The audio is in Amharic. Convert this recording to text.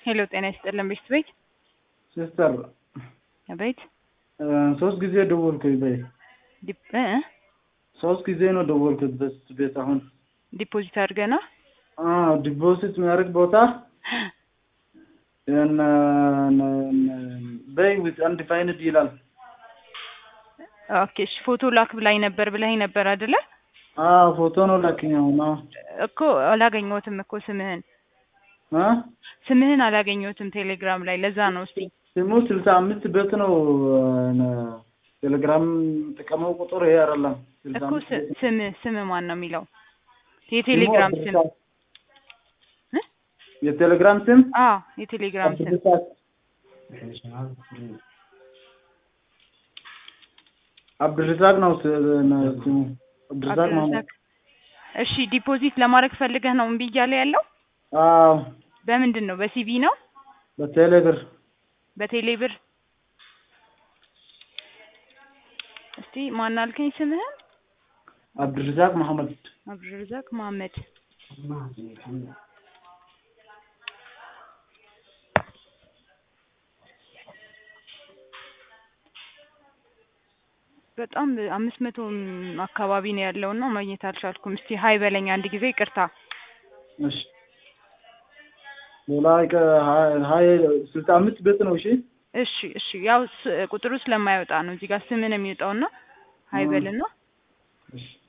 ሄሎ ጤና ይስጥልን ቤት ቤት ሲስተር ቤት ሶስት ጊዜ ደወልኩኝ በይ ዲፕ እ ሶስት ጊዜ ነው ደወልኩት በስት ቤት አሁን ዲፖዚት አድርገና ዲፖዚት የሚያደርግ ቦታ በይ ዊዝ አንዲፋይንድ ይላል። ኦኬ እሺ ፎቶ ላክ ብላኝ ነበር ብላኝ ነበር አይደለ? አዎ ፎቶ ነው ላክኝ። አሁን አዎ እኮ አላገኘሁትም እኮ ስምህን እ ስምህን አላገኘሁትም ቴሌግራም ላይ ለዛ ነው። እስቲ ስሙ ስልሳ አምስት ቤት ነው ቴሌግራም ጥቀመው ቁጥር ይሄ አይደለም። ስልሳ እኮ አምስት ስ- ቤት ስምህ ስምህ ማን ነው የሚለው የቴሌግራም ስም እ? የቴሌግራም ስም አዎ የቴሌግራም ስም አብዱልረዛቅ ነው ስ- ነው ስሙ አብዱልረዛቅ ማመድ። አብዱልረዛቅ እሺ ዲፖዚት ለማድረግ ፈልገህ ነው እምቢ እያለ ያለው አዎ በምንድን ነው በሲቪ ነው በቴሌ ብር በቴሌ ብር እስቲ ማን አልከኝ ስምህን አብዱልረዛቅ መሐመድ አብዱልረዛቅ መሀመድ በጣም አምስት መቶ አካባቢ ነው ያለው እና ማግኘት አልቻልኩም። እስቲ ሀይ በለኝ አንድ ጊዜ ይቅርታ። እሺ ሌላ ይቀ- ሀ- ሀይ ስልሳ አምስት ቤት ነው። እሺ እሺ እሺ ያው ስ- ቁጥሩ ስለማይወጣ ነው እዚህ ጋር ስምን የሚወጣውና ሀይ በልና እሺ